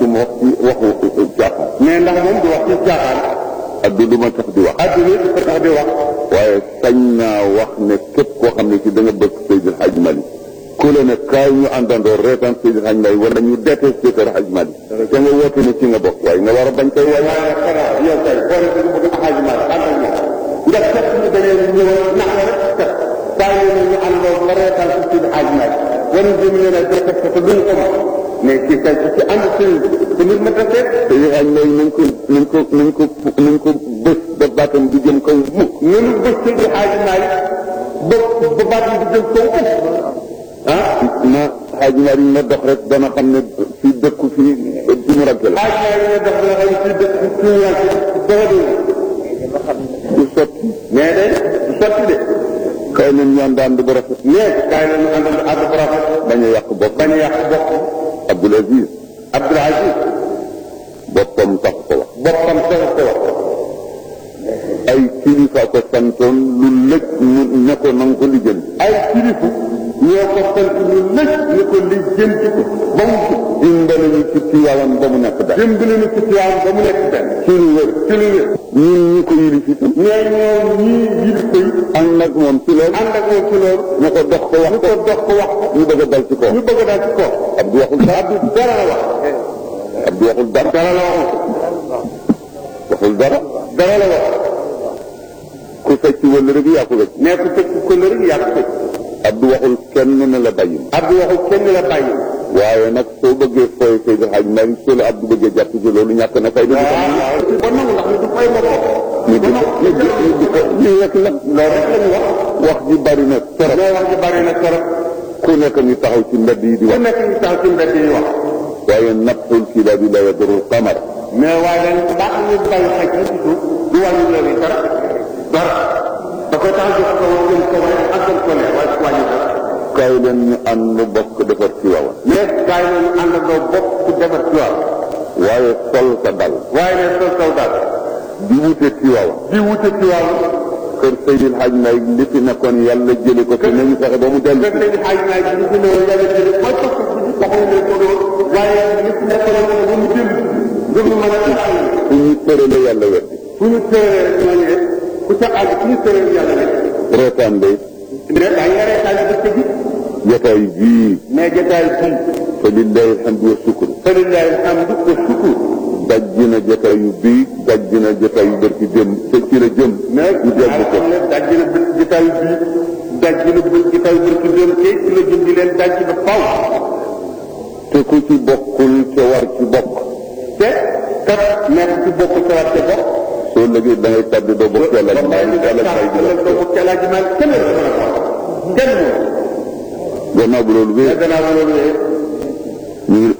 du ma wax ci waxu caaxaan mais ndax moom du wax ci caaxaan addu du ma tax di wax adduna du ko tax di wax waaye sañ naa wax ne képp koo xam ne ci da nga bëgg Seydil Hadj Malick ku la ne kaay ñu àndandoo reetaan Seydil Hadj Malick wala ñu détesté kër Hadj Malick te nga woote ne ci nga bokk waaye nga war a bañ koy waaye waaye xanaa yow kay boo ne da nga bëgg Hadj Malick ànd ak moom ndax fekk ñu dañee ñëw nax la rek kat saa ñu ne ñu àndoo ba reetaan ci Seydi Hadj Malick wala jëm leen a détesté te duñ ko mën mais ci kay ci ànd sëriñ te nit ma tasee Seydil Hadj Malick nañ ko nañ ko nañ ko nañ ko bés ba baatam di jëm kaw mukk ñun bés Seydi Hadj Malick ba ba baatam di jëm kaw ah na Hadj Malick na dox rek dana xam ne fi dëkku fi fi mu ragge la Hadj Malick ne def la xam ci dëkk ci ñu yàgg dafa dul du sotti mais de du sotti de kay leen ñu ànd ànd bu rafet mais kaay la ñu àndal ànd bu rafet bañ a yàq bopp bañ a yàq bopp Abdoul Aziz Abdoul Aziz boppam tax ko wax boppam sax ko wax ay kilifa ko santoon lu lëj mu ne ko na nga ko lijjanti ay kilifa ñoo ko sant ñu lëj ñu ko lijjanti ko ba mu jub dimbali ñu ci Tiwaawan ba mu nekk daal dimbali ñu ci Tiwaawan ba mu nekk benn ci lu wér ci lu wér ñun ñi ko yilif itam mais ñoom ñii yil koy ànd ak moom ci loolu ànd ak moom ci loolu ne ko dox ko wax ñu ko dox ko wax ko ñu bëgg a dal ci kaw ñu bëgg daal ci kaw Abdou waxul dara Abdou dara la wax Abdou waxul dara dara la waxul waxul dara dara la wax ku fecc wala rek yaa ko wecc mais ku tëj ko la rek yaa ko tëj Abdou waxul kenn ne la bàyyi ma Abdou waxul kenn la bàyyi waaye nag soo bëggee fooy Seydou Hadj Malick soo la Abdou bëggee jàpp ci loolu ñàkk na fay dëgg waaw ba nangu ndax ñu du fay ma ko ñu di ko ñu di ñu di ko ñu rek la loolu rek lañu wax wax ji bari na trop mais wax ji bari na trop ku nekk ñu taxaw ci mbedd yi di ku wax nekk ñu tax ci mbedd yi wax waaye nafsul kilaabi la yadurul qamar mais waaye dañ baax ñu bàyyi xaj ci suuf du wàññi loolu dara dara da koy tax jox ko wax jëm ko waaye àggal ko ne waaye wàññi dara kaay leen ñu ànd bokk defar ci waawan mais gars yi nañu àndandoo bopp ku defar ci waaw waaye sol sa dal waaye ne sol saw daal di wute ci waawan di wute ci waaw kër Seydil Hadj Malick li fi nekkoon yàlla jële ko fi nañu fexe ba mu dellu fekk nañu xaaj naa ji ñu ne woon yàlla jële mooy topp ko ci waxuñu ne ko doon waaye lépp nekkoon na ba mu jël ngir mu mën a taxaw fu ñu tërale yàlla weddi fu ñu tëree ñooñu de ku ca àgg fu ñu tëree yàlla de reetaan day mais daa nga reetaan dëkk bi jotaay bii mais jotaay bii fa lillahi alhamdu wa sukru falillahi alhamdu wa shukru dajji na jotaay yu bii dajji na jotaay yu bërki jëm te ci la jëm mais ñu dellu ko ne daj na bët jotaay bii daj na bët jotaay bërki dem te ci la jëm di leen daj ba faw te ku ci bokkul ca war ci bokk te kat nekk ci bokk ca war ca bokk soo lëgee da ngay tàbbi doo bokk yàlla ba bàyyi yàlla fay di la doo bokk yàlla ji man kenn la mën a wax kenn moom gannaaw bu loolu mais wéy gannaaw ba loolu yee ñu ngi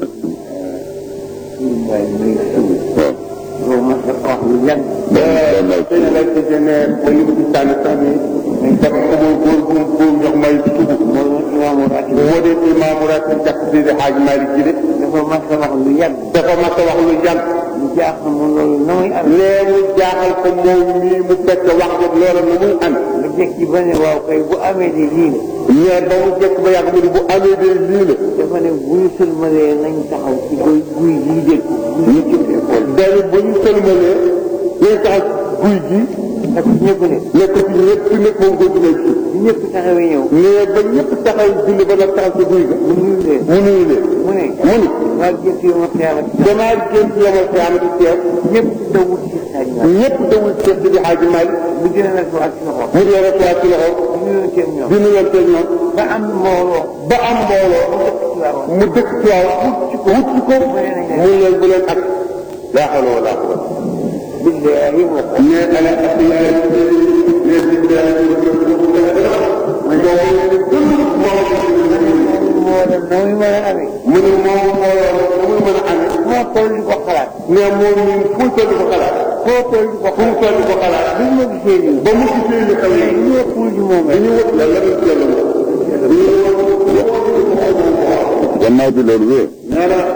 waaw loolu ma sa wax lu yàgg gannaaw tey la ci ne ba li mu ci sànni sax ni dañ def ko muy góor bu mu bu jox may tubu loolu imaamu ratib moo dee imaamu rek jàkk si di xaaj Malick ji de dafa ma sa wax lu yàgg dafa mas a wax lu yàgg lu jaaxal ma loolu na muy am nee mu jaaxal ko moom mii mu fekk wax jot loola na muy am nga jekki ba ne waaw kay bu amee de lii la mais ba mu jekk ba yàgg mu ne bu amee de lii la dafa ne bu ñu sëlmalee nañ taxaw ci guy guy gii dégg guy ci école dañu bu ñu sëlmalee ñuy taxaw guy gi ak ñëpp ne nekk ci ñëpp nekk moom góor gi nekk ci bu ñëpp taxawee ñëw mais ba ñëpp taxaw julli ba nag taxaw ci guy ga mu nuyu leen mu nuyu leen mu ne mu ni maa jëkk yu ma xiyaamat damaa génn ci yomal xiyaamati teew ñëpp dawul ci xaaj ma ñëpp dawul Cheikh Sidi Hadji Malick mu gën a nag ak ci loxo mu dee recevoir ci loxo mu nuyoon seen ñoom di nuyonteeg ñoom ba am mbooloo ba am mbooloo mu dëkk ci waaw wut ci ko mu leen bu leen ak laa xawla wala quwwata billaahi wa mais ala asiyaay ne billahi moo dem na muy mën a amee mu ne moom mbooloo mu mën a amee moo toll di ko xalaat mais moom ñun fu toll ko xalaat foo toll di ko fu mu toll ko xalaat bi ma gisee nii ba mu gisee li xew yi ñu ëppul ji moom rek dañu wut la la ñu yàlla moom gannaaw bi loolu wéy nee na